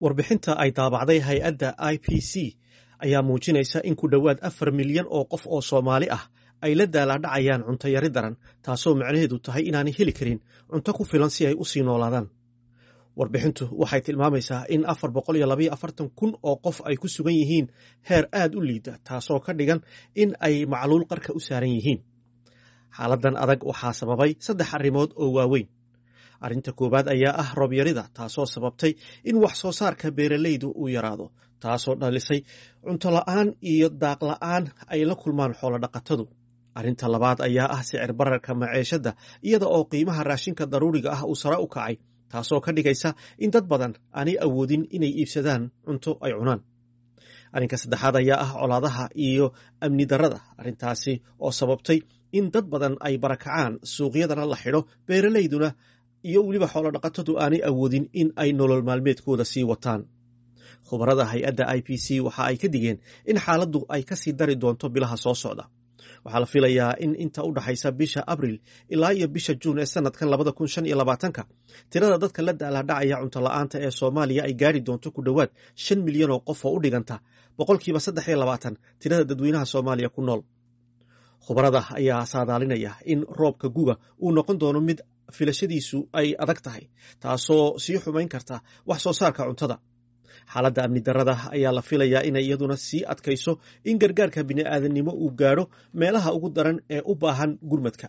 warbixinta ay daabacday hay-adda i p c ayaa muujinaysa in ku dhowaad afar milyan oo qof oo soomaali ah ay la daalaadhacayaan cunto yari daran taasoo macnaheedu tahay inaanay heli karin cunto ku filan si ay u sii noolaadaan warbixintu waxay tilmaamaysaa in afar boqol iyo labaiyo afartan kun oo qof ay ku sugan yihiin heer aad u liida taasoo ka dhigan in ay macluul qarka u saaran yihiin xaaladan adag waxaa sababay saddex arrimood oo waaweyn arrinta koowaad ayaa ah roobyarida taasoo sababtay in wax soo saarka beeralaydu uu yaraado taasoo dhalisay cunto la'aan iyo daaq la'aan ay la kulmaan xoolodhaqatadu arrinta labaad ayaa ah sicir bararka maceeshadda iyada oo qiimaha raashinka daruuriga ah uu sare u kacay taasoo ka dhigaysa in dad badan aanay awoodin inay iibsadaan cunto ay cunaan arrinka saddexaad ayaa ah colaadaha iyo amni darrada arrintaasi oo sababtay in dad badan ay barakacaan suuqyadana la xidho beeralayduna iyo weliba xoolodhaqatadu aanay awoodin in ay nolol maalmeedkooda sii wataan khubarada hay-adda i p c waxa ay ka digeen in xaaladdu ay ka sii dari doonto bilaha soo socda waxaa la filayaa in inta u dhaxaysa bisha abril ilaa iyo bisha juun ee sanadkan labada kun shan iyo labaatanka tirada dadka la daalaadhacaya cunto la'aanta ee soomaaliya ay gaari doonto ku dhowaad shan milyan oo qof oo u dhiganta boqolkiiba saddex iyo labaatan tirada dadweynaha soomaaliya ku nool khubarada ayaa saadaalinaya in roobka guga uu noqon doono mid filashadiisu ay adag tahay taasoo sii xumayn karta wax soo saarka cuntada xaaladda amni darrada ayaa la filayaa inay iyaduna sii adkayso in gargaarka bini'aadannimo uu gaadho meelaha ugu daran ee u baahan gurmadka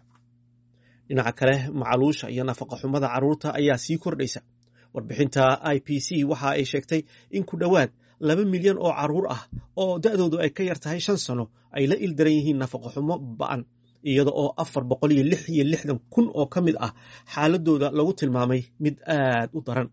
dhinaca kale macaluusha iyo nafaqaxumada carruurta ayaa sii kordhaysa warbixinta i p c waxa ay sheegtay in ku dhowaad laba milyan oo carruur ah oo da'doodu ay ka yar tahay shan sano ay la ildaran yihiin nafaqaxumo ba'an iyada oo afar boqol iyo lix iyo lixdan kun oo ka mid ah xaaladooda lagu tilmaamay mid aad u daran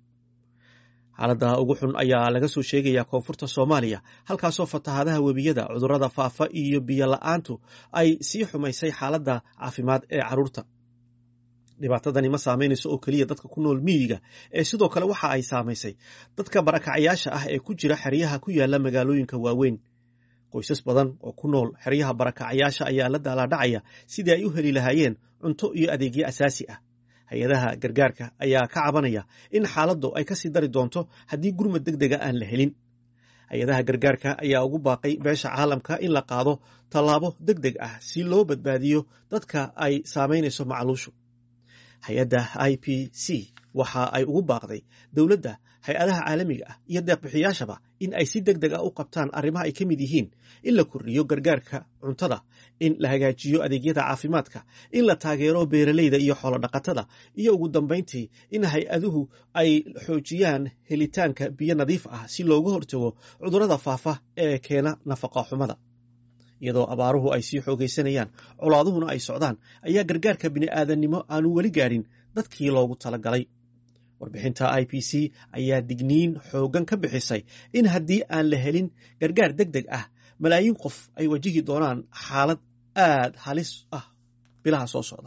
xaaladda ugu xun ayaa laga soo sheegayaa koonfurta soomaaliya halkaasoo fatahaadaha webiyada cudurrada faafa iyo biyo la'aantu ay sii xumaysay xaaladda caafimaad ee carruurta dhibaatadani ma saamaynayso oo keliya dadka ku nool miyiga ee sidoo kale waxa ay saamaysay dadka barakacayaasha ah ee ku jira xeryaha ku yaala magaalooyinka waaweyn qoysas badan oo ku nool xeryaha barakacayaasha ayaa la daalaadhacaya sidii ay u heli lahaayeen cunto iyo adeegyo asaasi ah hay-adaha gargaarka ayaa ka cabanaya in xaaladdu ay ka sii dari doonto haddii gurmad deg dega aan la helin hay-adaha gargaarka ayaa ugu baaqay beesha caalamka in la qaado tallaabo deg deg ah si loo badbaadiyo dadka ay saamaynayso macluushu hay-adda i p c waxa ay ugu baaqday dowladda hay-adaha caalamiga ah iyo deeqbixiyaashaba in ay si deg deg ah u qabtaan arrimaha ay ka mid yihiin in la kordhiyo gargaarka cuntada in la hagaajiyo adeegyada caafimaadka in la taageero beeralayda iyo xoolodhaqatada iyo ugu dambayntii in hay-aduhu ay xoojiyaan helitaanka biyo nadiif ah si looga hortago cudurrada faafa ee keena nafaqa xumada iyadoo abaaruhu ay sii xoogaysanayaan colaaduhuna ay socdaan ayaa gargaarka bini'aadannimo aanu weli gaadhin dadkii loogu talagalay warbixinta i p c ayaa digniin xooggan ka bixisay in haddii aan la helin gargaar deg deg ah malaayiin qof ay wajihi doonaan xaalad aad halis ah bilaha soo socda